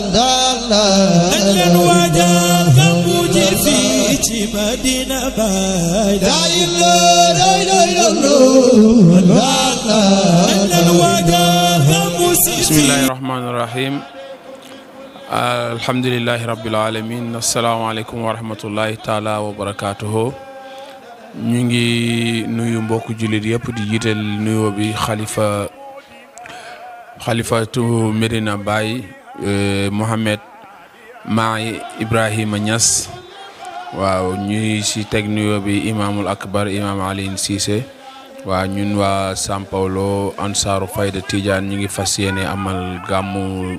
nañ leen waajal gàmmu ji fii ci Medina Baay nañ leen waajal gàmmu si bismillahi rahmaani rahim alhamdulilahi rabbil alamin asalaamaaleykum wa rahmatullahi taala wa barakaatuhu ñu ngi nuyu mbokku jullit yëpp di jiital nuyoo bi xalifa xalifatu Medina Baye Mohamed Maay Ibrahima Niass waaw ñuy si teg nuyoo bi imaamul akbar imaam Alioune Cissé waaw ñun waa São Paulo ansaaru fayda Tidiane ñu ngi fas yéene amal gàmmu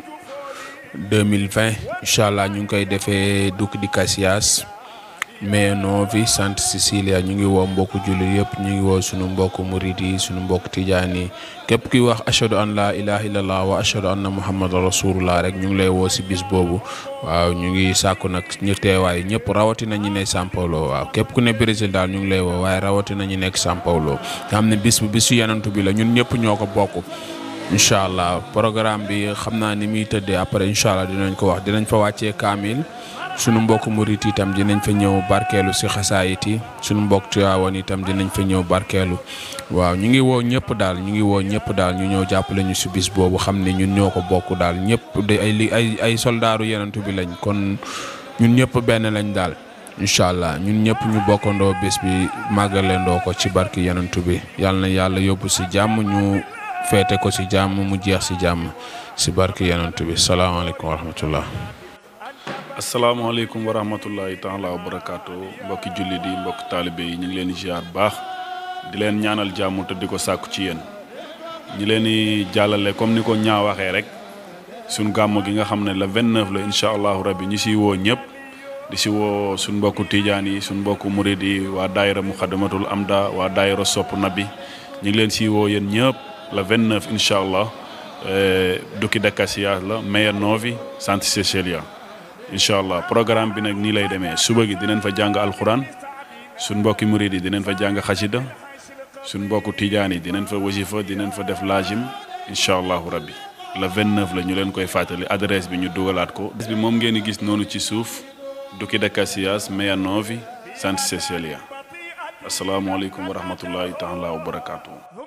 2020 incha allah ñu ngi koy defee Duc de Caxias mais Novi Santa Cecilia ñu ngi woo mbokku jullit yëpp ñu ngi woo sunu mbokku murid yi sunu mbokku tijaan yi képp kuy wax ashadu an la ilaha illallah wa ashadu anna muhammadan rasulullah rek ñu ngi lay woo si bis boobu waaw ñu ngi sàkku nag ñu teewaay ñëpp rawatina ñu ne São Paulo waaw képp ku ne Brésil daal ñu ngi lay woo waaye rawatina ñu nekk São Paulo nga xam ne bis bu bisu yenantu bi la ñun ñëpp ñoo ko bokk incha allah programme bi xam naa ni muy tëddee après incha allah dinañ ko wax dinañ fa wàccee kaamil sunu mbokk murit itam dinañ fa ñëw barkeelu si xasaayit yi sunu mbokk Tiwaawan itam dinañ fa ñëw barkeelu waaw ñu ngi woo ñëpp daal ñu ngi woo ñëpp daal ñu ñëw jàppale ñu si bis boobu xam ne ñun ñoo ko bokk daal ñëpp de ay li ay ay soldaaru yenantu bi lañ kon ñun ñëpp benn lañ daal incha allah ñun ñëpp ñu bokkandoo bés bi màggalendoo ko ci barki yenantu bi yàlla na yàlla yóbbu si jàmm ñu feete ko si jàmm mu jeex si jàmm si barki yenantu bi salaamaaleykum wa rahmatullah asalaamaaleykum wa rahmatullahi taala wa barakaatu mbokki jullit yi mbokki taalibe yi ñu ngi leen di ziar baax di leen ñaanal jàmm te di ko sàkku ci yéen ñi leen di jàllale comme ni ko ñaa waxee rek suñ gàmmu gi nga xam ne le 29 la incha allahu rabbi ñi siy woo ñëpp di si woo suñ mbokku tijaan yi suñ mbokku murid yi waa daayira muxadamatul amda waa daayira sopp nabi ñu ngi leen siy woo yéen ñëpp le 29 incha allah Duc de Caxias la Meia Novi Santa Cecilia incha allah programme bi nag nii lay demee suba gi dinañ fa jàng alxuraan suñ mbokki murid yi dinañ fa jàng xasida suñ mbokku tijaan yi dinañ fa wasifa dinañ fa def laajim incha allahu rabbi le 29 la ñu leen koy fàttali adresse bi ñu dugalaat ko. adresse bi moom ngeen di gis noonu ci suuf Duc de Caxias Meia Novi Santa Cecilia asalaamualeykum wa rahmatullahi taala wa barakaatu.